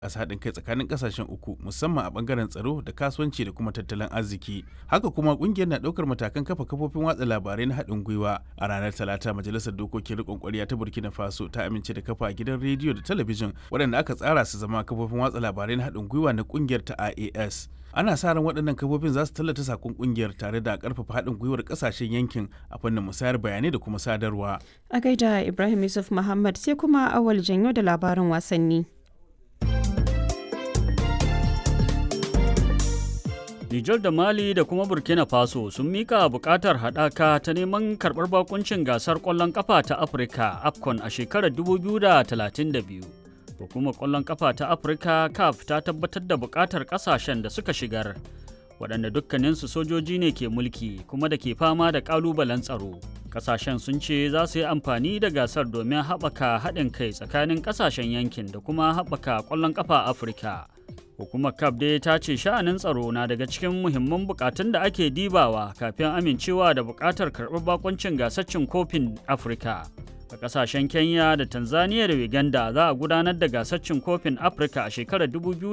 bunƙasa haɗin kai tsakanin ƙasashen uku musamman a ɓangaren tsaro da kasuwanci da kuma tattalin arziki haka kuma ƙungiyar na ɗaukar matakan kafa kafofin watsa labarai na haɗin gwiwa a ranar talata majalisar dokokin riƙon ƙwarya ta burkina faso ta amince da kafa gidan rediyo da talabijin waɗanda aka tsara su zama kafofin watsa labarai na haɗin gwiwa na ƙungiyar ta ias ana sa ran waɗannan kafofin za su tallata sakon ƙungiyar tare da ƙarfafa haɗin gwiwar ƙasashen yankin a fannin musayar bayanai da kuma sadarwa a gaida ibrahim yusuf muhammad sai kuma awal janyo da labarin wasanni Nijar da Mali da kuma Burkina Faso sun mika bukatar haɗaka ta neman karɓar bakuncin gasar ƙwallon ƙafa ta Afirka AFCON a shekarar 2032. Hukumar ƙwallon ƙafa ta Afirka CAF ta tabbatar da bukatar ƙasashen da suka shigar, waɗanda dukkaninsu sojoji ne ke mulki kuma da ke fama da ƙalubalen tsaro. Ƙasashen sun ce za su yi amfani da gasar domin haɓaka haɗin kai tsakanin ƙasashen yankin da kuma haɓaka ƙwallon ƙafa Afirka. hukumar cap dai ta ce sha'anin tsaro na daga cikin muhimman bukatun da ake dibawa kafin amincewa da bukatar karɓar bakoncin gasar cin kofin afirka a kasashen kenya da tanzania da uganda za a gudanar da gasar cin kofin afirka a shekarar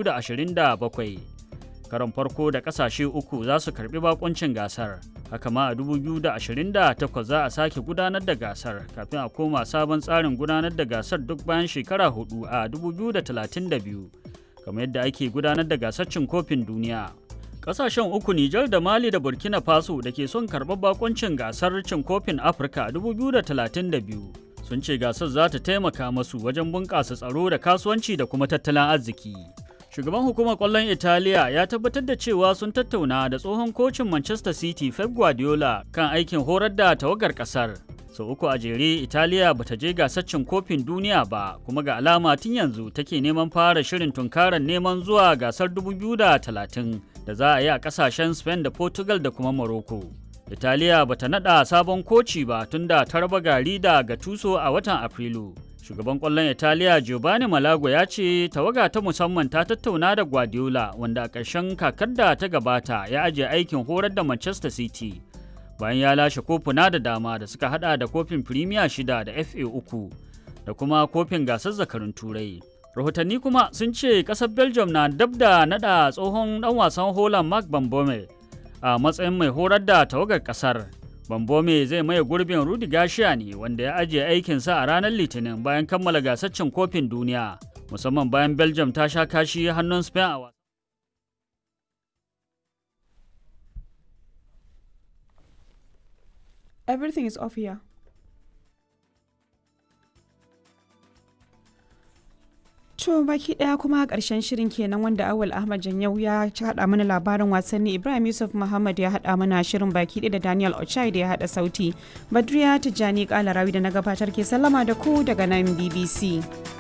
2027 karon farko da kasashe uku za su karbi bakoncin gasar haka ma a 2028 za a sake gudanar da gasar kafin a koma sabon tsarin gudanar da gasar duk bayan shekara hudu a 2032 kamar yadda ake gudanar da gasar cin kofin duniya. Kasashen uku Nijar da Mali da Burkina Faso da ke son karɓar bakoncin gasar cin kofin Afirka 2032 sun ce gasar za ta taimaka masu wajen bunƙasa tsaro da kasuwanci da kuma tattalin arziki. Shugaban hukumar ƙwallon Italiya ya tabbatar da cewa sun tattauna da tsohon kocin Manchester City Pep Guardiola kan aikin horar da tawagar ƙasar. sau so, uku a jere italiya bata je gasar cin kofin duniya ba kuma ga alama tun yanzu take neman fara shirin tunkarar neman zuwa gasar 2030 da za a yi a kasashen spain da portugal da kuma morocco italiya bata nada sabon koci ba tun da ta raba gari da gatuso a watan afrilu shugaban kwallon italiya giovanni malago ya ce tawaga ta musamman ta tattauna da guardiola wanda a ƙarshen kakar da ta gabata ya ajiye aikin horar da manchester city bayan ya lashe kofuna da dama da suka hada da kofin firimiya shida da fa uku da kuma kofin gasar zakarun turai rahotanni kuma sun ce kasar belgium na dab da nada tsohon dan wasan holland mark bambome a matsayin mai horar da tawagar kasar bambome zai maye gurbin rudi gashiya ne wanda ya ajiye aikinsa a ranar litinin bayan kammala gasar cin kofin duniya musamman bayan belgium ta sha kashi hannun spain a Everything is off here. To baki daya kuma karshen shirin kenan wanda Awal Ahmad Janyau ya haɗa mana labarin wasanni Ibrahim Yusuf Muhammad ya haɗa mana shirin baki ɗaya da Daniel Ochai da ya haɗa sauti. Badriya Tijjani Kalarawi da na gabatar ke sallama da ku daga nan BBC.